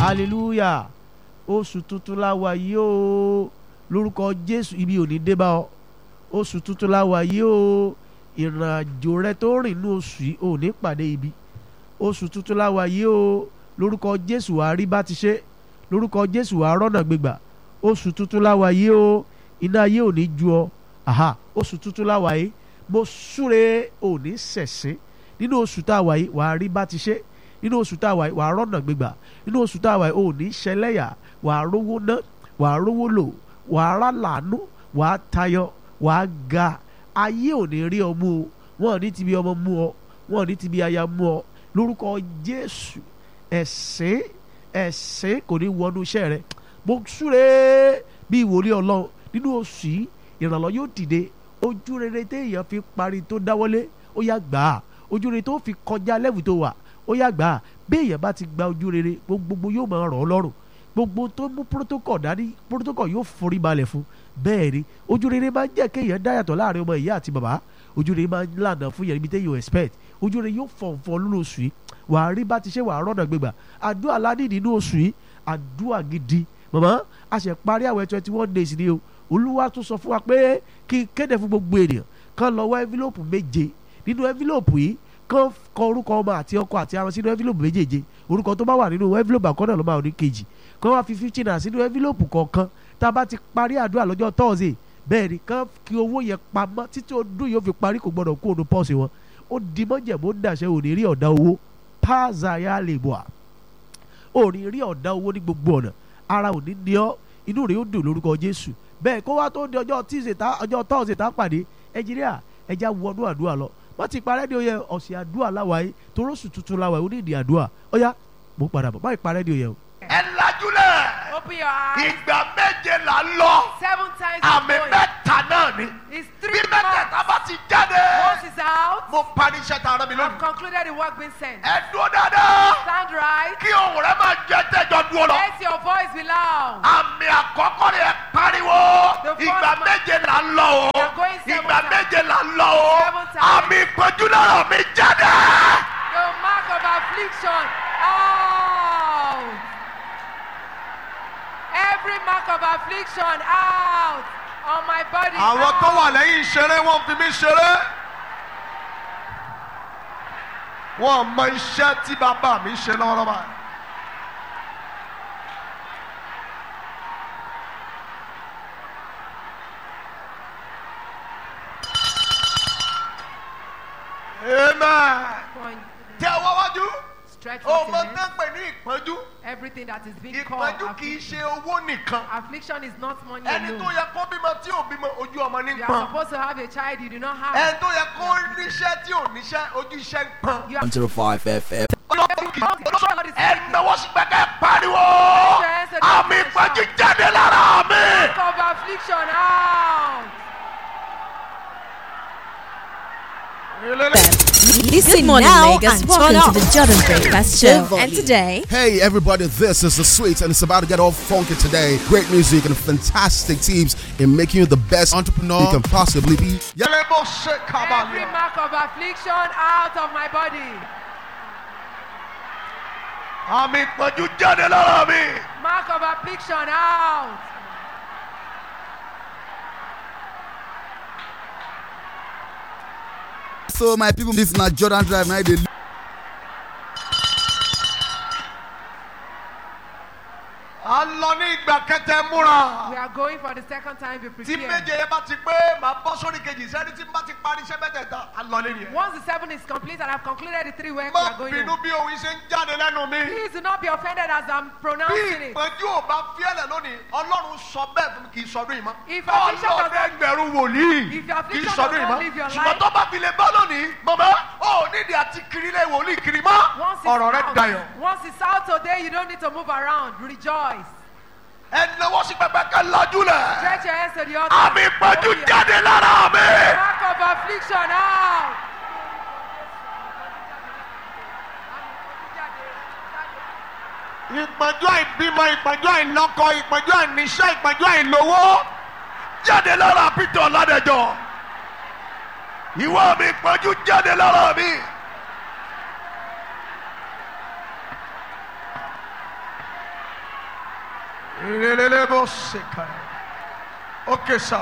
hallelujah oṣù tuntun la wà yìí o lórúkọ jésù ibi ò ní dé bá ọ oṣù tuntun la wà yìí o ìrìn àjò rẹ tó rìn ní oṣù yìí ò ní pàdé ibi oṣù tuntun la wà yìí o lórúkọ jésù wàá rí bá ti ṣe lórúkọ jésù wàá rọ́nà gbégbà oṣù tuntun la wà yìí o iná ayé ò ní ju ọ aha oṣù tuntun la wà yìí mo súre ò ní ṣẹ̀ṣẹ̀ nínú oṣù tá a wà yìí wàá rí bá ti ṣe nínú oṣù tá a wà yìí wàá rọ́nà gbégbà nínú oṣù tá a wà yìí ò ní ṣẹlẹ́yà wàá rówó ná wàá rówó lò wàá rà làánú wàá tayọ wàá ga ayé ò ní rí ọ mú o wọn ò ní ti bí ọmọ mú ọ wọn ò ní ti bí aya mú ọ lórúkọ jésù ẹ̀sìn ẹ̀sìn kò ní wọnú iṣẹ́ rẹ mo súre bí ìwòlé ọlọ́run nínú oṣù yìí ìrànlọ́ yóò dìde ojú rere téèyàn fi parí tó dáwọ́lé ó yá gbà á ojú rere tó fi kọjá lẹ́wù tó wà ó yá gbà á béèyàn bá ti gba ojú rere gbogbo yóò máa rọ̀ ọ́ lọ́rùn gbogbo tó mú protocol dání protocol yóò forí balẹ̀ fún bẹ́ẹ̀ ni ojú rere máa ń jẹ́ kéèyàn dáyàtọ̀ láàrin ọmọ ìyá àti bàbá ojú rere máa ń lànà fún yẹn níbi téèyàn expect ojú rere yóò fọ̀nfọ̀n lónìí oṣù yìí wàá rí bá ti ṣe wàá rọ́nà gbégbà àdúrà ládì nínú oṣù yìí àdúrà gidi màmá a ṣe parí àwẹ̀ twenty one days ni o olúwa tún sọ fún wa pé kí n kéde fún gbogbo ènìyàn kán lọ wá envelope méje nínú envelope yìí kán kọ orúkọ ọmọ àti ọkọ àti àwọn sínú envelope méjèèje orúkọ tó bá wà nínú envelope àkọ́nà ló máa ní kejì kán wá fi fifteen naira sínú envelope kọ̀ọ̀kan tá a bá ti parí àdúrà lọ́jọ́ thursday bẹ́ẹ̀ ni kán kí owó yẹn pamọ́ títí ọdún yóò fi parí kò gbọ́dọ̀ kó ònú pọ́ọ̀sì wọn ó di mọ́jẹ̀mó ń dàṣẹ òní rí ọ̀dà owó pààzàyà lè bọ̀ à òní rí ọ̀dà owó ní gbogbo ọ̀nà ara òní ní ọ́ inú rẹ̀ ó dùn lórúkọ jésù bẹ́ẹ̀ kó wá tó di ọjọ́ tíìsì tá ọjọ́ tọ́ọ̀sì tá pàdé ẹnjìníà ẹja wọnú àdúrà lọ wọ́n ti parẹ́ ní oyè ọ̀sẹ̀ àdúrà láwàáyé torósù tuntun láwàáyé onídìí àdúrà ọ̀yá mo padà bọ̀ báyìí parẹ́ ní oyè o. ẹ lajúlẹ̀ Open your eyes. ìgbà méje là ń lọ Seven times àmì before mẹ́ta náà ni It's bí three mẹ́tẹ̀ẹ̀ta months. bá ti jáde Once it's out, mo parí iṣẹ́ tá a rán mi I've lónìí. concluded the work being sent. ẹ dúró dáadáa Stand right. kí ohùn rẹ máa jẹ tẹjọ dúró lọ. Let your voice be loud. àmì àkọ́kọ́ rẹ̀ pariwo The first ìgbà man- méje là ń lọ o We are going seven ìgbà times. méje là ń lọ o Seven times. àmì ìpọ́njú lọ́rọ̀ mi jáde. The mark of affliction out. Every mark of affliction out on my body. àwọn tó out. wà lẹ́yìn ìṣeré wọ́n fi mí ṣeré. wọ́n mọ iṣẹ́ tí bàbá mi ṣe lọ́wọ́lọ́wọ́. amen. Point. tẹ ọwọ́ wájú. Stretch o forth mọ your legs. tán pè ní ìpọ́njú. Everything that is being called ìpọ́njú kì í affliction. ṣe owó nìkan. Affliction is not money ẹni tó alone. yẹ kó bímọ tí ò bímọ ojú ọmọ ní You are pọ́n. supposed to have a child you do not have. ẹni tó yẹ kó níṣẹ́ tí ò níṣẹ́ ojú iṣẹ́ ń pọ́n. You are 105 FM. ẹnáwó sí gbẹgẹ pariwo àmì ìpọ́njú jáde lára mi. mark of affliction out. Listen morning, now Lagos. and Turn welcome up. to the Jordan Breakfast Show. volume. And today, Hey everybody, this is the Sweets and it's about to get all funky today. Great music and fantastic teams in making you the best entrepreneur you can possibly be. Yeah. yẹlẹbó ṣe Every kábàlì. mark of affliction out of my body. àmì ìpọ́njú jáde lára mi. Mark of affliction out. So my people, this na Jordan Drive now they a lọ ní ìgbà kẹtẹ múra. We are going for the second time. Be tí prepared. méje yẹn bá ti pé màá bọ́ sórí kejì sẹ́ni tí n bá ti parí iṣẹ́ mẹ́tẹ̀ẹ̀ta a lọ lé nìyẹn. Once the seven is complete and I've concluded the three works, we má are going bínú home. bí òun ṣe ń jáde lẹ́nu mi. Please do not be offended as I'm bí pronouncing it. ìpọ́njú ò bá fiẹ́lẹ̀ lónìí ọlọ́run sọ bẹ́ẹ̀ fún mi kì í sọdún yìí mọ́. If affliction ọlọ́run does not- ẹgbẹ̀rún wòlíì If your kì í affliction sọdún does yìí not mọ́. live your ṣùgbọ́n life- tó bá fi lè bá lónìí mọ̀mọ́ ó nídìí àti kiri lé wòlíì kiri mọ́ Once it's ọ̀rọ̀ rẹ out, dayọ̀. once it's out today, you don't need to move around. Rejoice. ẹnáwó sí pẹpẹ kẹ lajú lẹ. Stretch your hands to the altar. àmì ìpọ́njú Open your- jáde lára mi. Mark of affliction out. ìpọ́njú àìbímọ ìpọ́njú àìlọ́kọ ìpọ́njú àìníṣẹ́ ìpọ́njú àìlówó jáde lára peter ọ̀làdẹ̀jọ́ ìwọ mi ìpọ́njú jáde lára mi. Ilelele bó ṣe kà ẹ́. Okay, sir.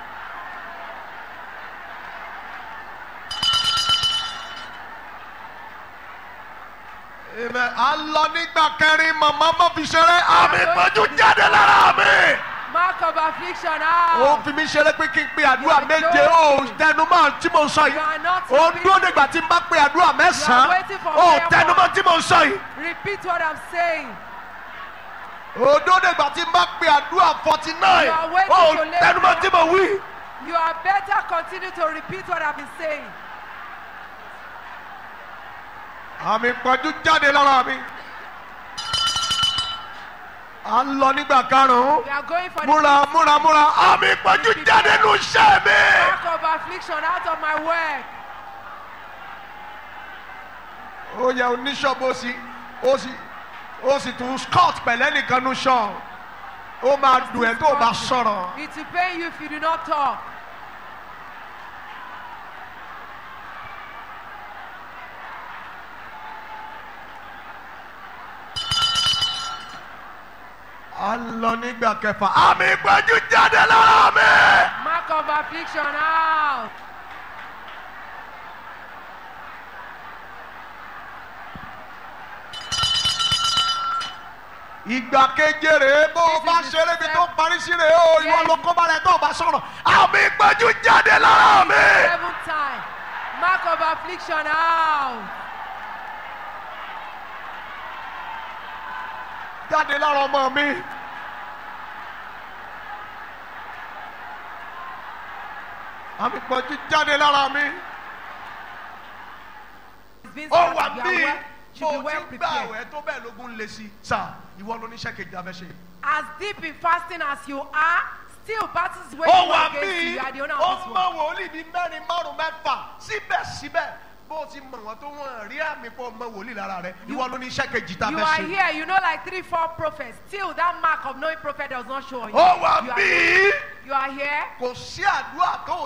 Amen. À ń lọ nígbà kẹrin màmá má fi ṣeré. Àmì ìpọ́njú jáde lára mi. Mark of affliction Ó out. fi mí ṣeré pé kí n pe àdúrà méje. Ó tẹnumọ́ tí mo sọ You yìí. are not Ó repeating. dúró nígbà tí n bá pe àdúrà You are mẹ́sàn-án. waiting for Ó prayer tẹnumọ́ tí mo sọ yìí. Repeat what I'm saying. Ó dúró nígbà tí n bá pe àdúrà forty nine. You are waiting Ó to lay tẹnumọ́ tí mo wí. You are better continue to repeat what I've been saying. àmì ìpọ́njú jáde lára mi. à ń lọ nígbà karùn-ún. We are going for múra múra múra. àmì ìpọ́njú jáde nù iṣẹ́ mi. the mark of affliction out of my work. ó yẹ oníṣọ́ọ̀bù ó sì ó sì ó sì tún scott pẹ̀lẹ́ nìkan nù ṣọ́ọ̀. ó máa dùn ẹ́ tó o bá sọ̀rọ̀. It will pain you if you do not talk. à ń lọ nígbà kẹfà. àmì ìpọ́njú jáde lára mi. Mark of affliction out. ìgbà keje rèé bó o bá ṣeré ibi tó parí sí rèé o ìwọ ló kọ́ bá rẹ̀ tó o bá sọ̀rọ̀. àmì ìpọ́njú jáde lára mi. Seventh time. Mark of affliction out. jáde lára ọmọ mi. àmì ìpọ́njú jáde lára mi. It's been ó said wà that you are bí well, should be bó o well ti ń gbà prepared. àwẹ̀ tó bẹ́ẹ̀ lógún lé sí. sà ìwọ ló níṣẹ́ kejì abẹ́ ṣe. As deep in fasting as you are, still battles ó waiting wà against you. bí You are the owner ó of this mọ world. wòlíì bíi mẹ́rin márùn mẹ́fà síbẹ̀síbẹ̀ bó o ti mọ̀ wọ́n tó wọ́n rí àmì pọ̀ mọ wòlíì lára rẹ̀ ìwọ ló níṣẹ́ kejì tá a You fẹ́ are ṣe. here, you know, like three, four prophets. Still, that mark of knowing prophet does not show on you. ó wà You are- bí You are here. kò sí àdúrà tó